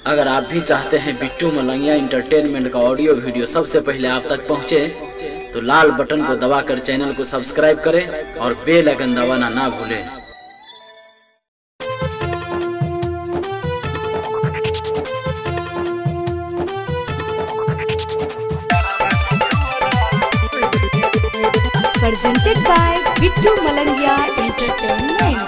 अगर आप भी चाहते हैं बिट्टू मलंगिया इंटरटेनमेंट का ऑडियो वीडियो सबसे पहले आप तक पहुंचे तो लाल बटन को दबाकर चैनल को सब्सक्राइब करें और बेल आइकन दबाना ना भूलें presented by Bittu Malangia Entertainment.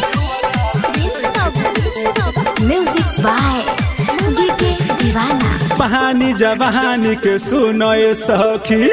Music by DK Divana. बहानी जवानी के सुनो ये सखी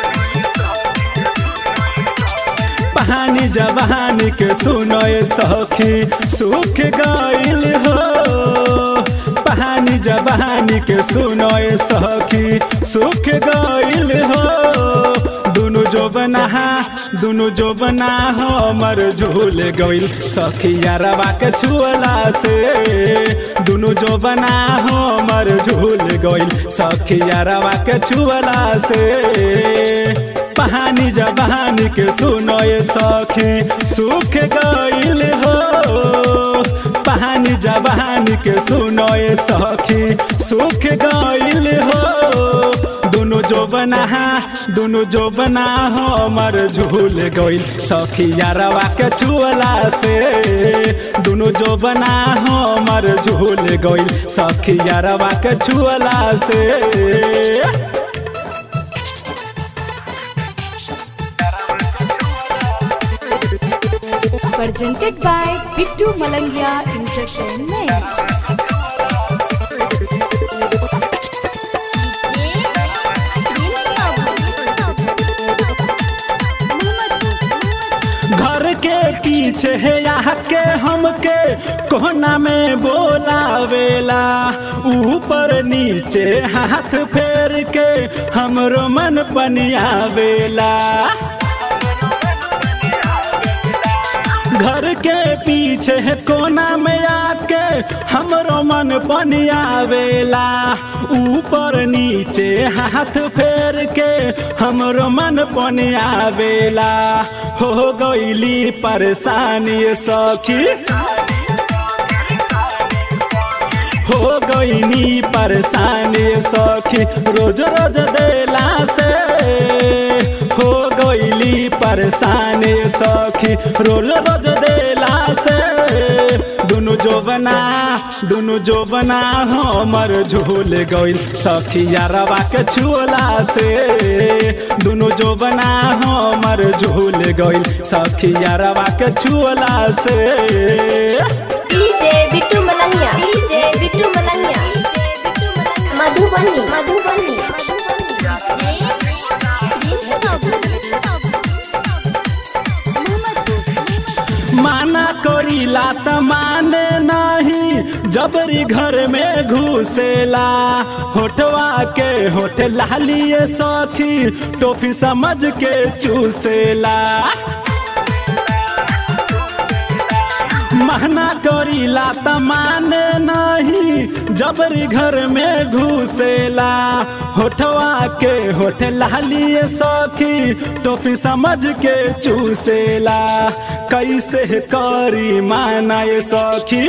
बहानी जवानी के सुनो ये सखी सुख गईल हो बहानी जवानी के सुनो ये सखी सुख गईल हो दुनु जो बना दुनु जो बना हमर झूल गईल सखिया रवा के छुअला से दुनु जो बना हमर झूल गईल सखिया रवा के छुअला से बहानी जवानी के सुनो ये सखी सुख गईल हो बहानी जवानी के सुनो ये सखी सुख गईल हो दुनु जो बना दुनु जो बना हमर झूल गईल सखिया रवा के छुअला से दुनु जो बना हमर झूल गईल सखिया रवा के छुअला से Presented by Bittu Malangia Entertainment. घर के पीछे है यहाँ के हमके कोना में बोलावेला ऊपर नीचे हाथ फेर के हमरो मन पनियावेला घर के पीछे है कोना में आके हमरो मन पनियावेला ऊपर नीचे हाथ फेर के हमरो मन पनियावेला हो गईली परेशानी सखी हो गईनी परेशानी सखी रोज रोज देला से हो गईली परेशानी सखी रोज रोज देला से दुनु जो बना दुनु जो बना हमर झूल गईल सखिया रवा के छुअला से दुनु जो बना हमर झूल गईल सखिया रवा के छुअला से डीजे बिट्टू मलंगिया डीजे बिट्टू मलंगिया मधुबनी मधुबनी माना करीला त माने नहीं जबरी घर में घुसेला होठवा के होठ लालिए सखी टोफी समझ के चूसेला महना करीला त माने नहीं जबरी घर में घुसेला होठवा के होठ लालिए सखी टोपी समझ के चूसेला कैसे करी माना ये सखी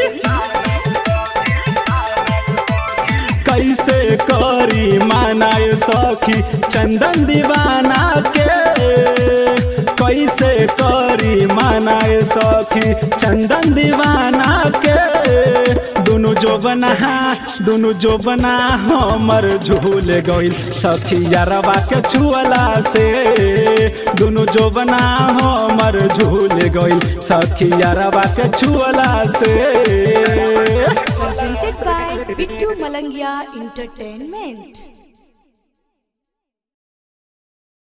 कैसे करी माना ये सखी चंदन दीवाना के कैसे करी माना ये सखी चंदन दीवाना के दुनु जो बना दुनु जो बना हमर झूल गईल सखिया रवा के छुअला से दुनु जो बना हमर झूल गईल सखिया रवा के छुअला से Presented by Bittu Malangia Entertainment.